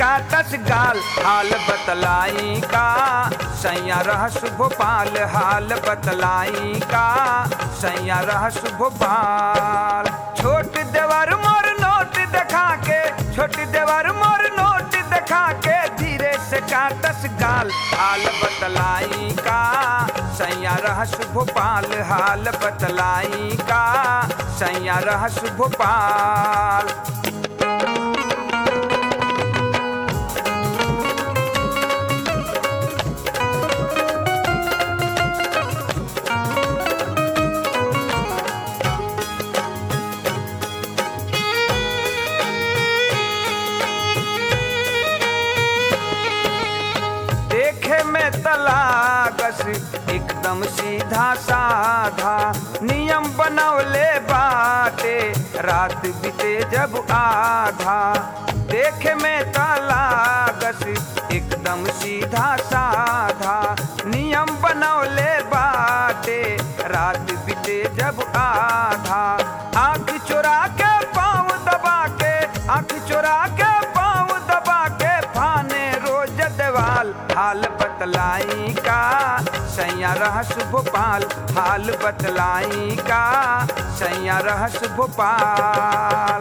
काटस गाल हाल बतलाई का सैया रहस भोपाल हाल बतलाई का सैया रहस भोपाल छोट देवर मोर नोट देखा के छोट देवर मोर नोट देखा के धीरे से काटस गाल हाल बतलाई का सैया रहस भोपाल हाल बतलाई का सैया रहस भोपाल देखे में तलागस एकदम सीधा साधा नियम बनौले बाटे रात बीते जब आधा देखे में तलागस एकदम सीधा साधा नियम बनौले बाटे रात बीते जब आधा आंख चुरा के पाँव दबा के आंख चुरा के पाँव दबा के फाने रोज देवाल हाल बतलाई का सैया रहस भोपाल हाल बतलाई का सैया रहस भोपाल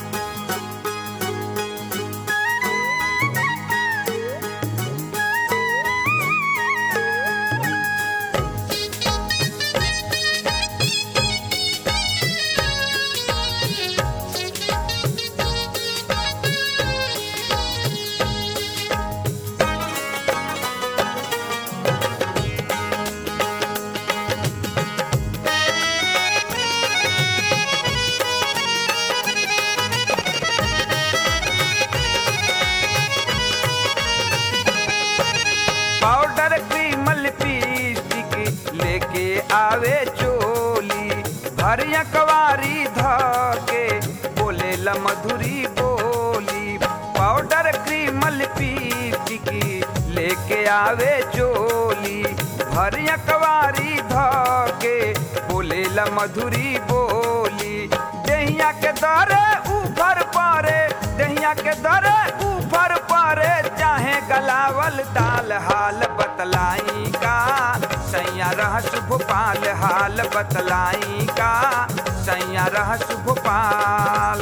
पाउडर क्रीम लिपस्टिक लेके आवे चोली भरिया कवारी धके बोले ला मधुरी बोली पाउडर क्रीम लिपस्टिक लेके आवे चोली भरिया कवारी धके बोले ला मधुरी बोली दहिया के दरे ऊपर पारे दहिया के दरे ऊपर पारे चाहे गलावल दाल हाल बतलाई का सैया रहस भोपाल हाल बतलाई का सैया रहस भोपाल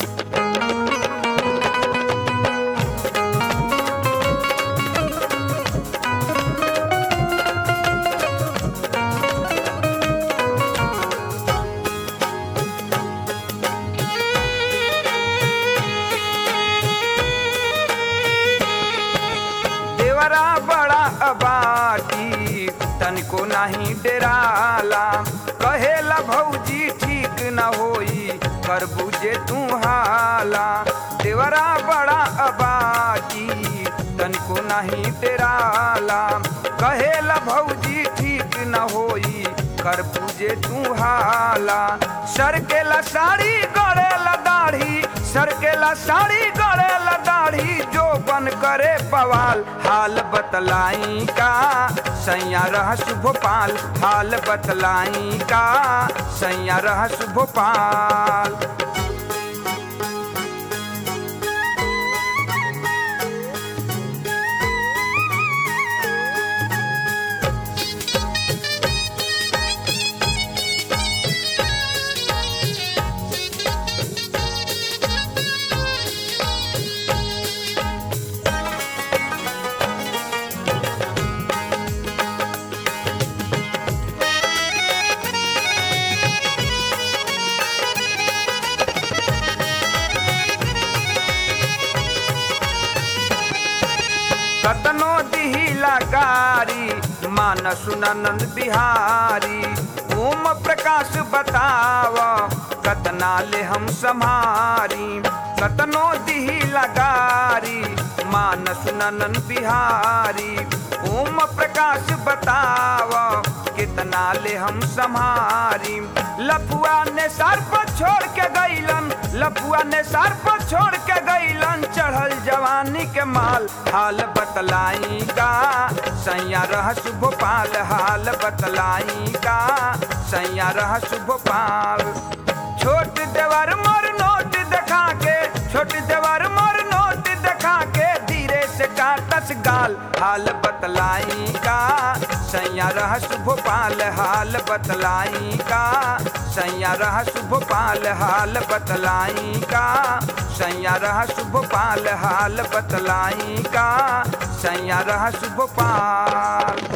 देवरा बड़ा अबाटी तनिको नहीं डेराला कहेला भौजी ठीक न होई कर बुझे तू हाला देवरा बड़ा अबाटी तनिको नहीं डेराला कहेला भौजी ठीक न होई कर पूजे तू हाला सरकेला साड़ी गड़ेला दाढ़ी सरकेला साड़ी गड़ेला दाढ़ी जो बन करे बवाल हाल बतलाई का सैया रहस भोपाल हाल बतलाई का सैया रहस भोपाल कतनो दिहिला गारी मान सुनंद बिहारी ओम प्रकाश बताव कतना ले हम सम्हारी कतनो दिहिला गारी मान सुनंद बिहारी ओम प्रकाश बताव कितना ले हम सम्हारी लफुआ ने सर पर छोड़ के गईलन लफुआ ने सर पर छोड़ के गईलन चढ़ल जवानी के माल हाल बतलाई का सैया रहस भोपाल हाल बतलाई का सैया रहस भोपाल छोट देवर मोर नोट देखा के छोट देवर मोर नोट देखा के भोपाल हाल बतलाई का सैया रहस भोपाल हाल बतलाई का सैया रहस भोपाल हाल बतलाई का सैया रहस भोपाल हाल बतलाई का सैया रहस भोपाल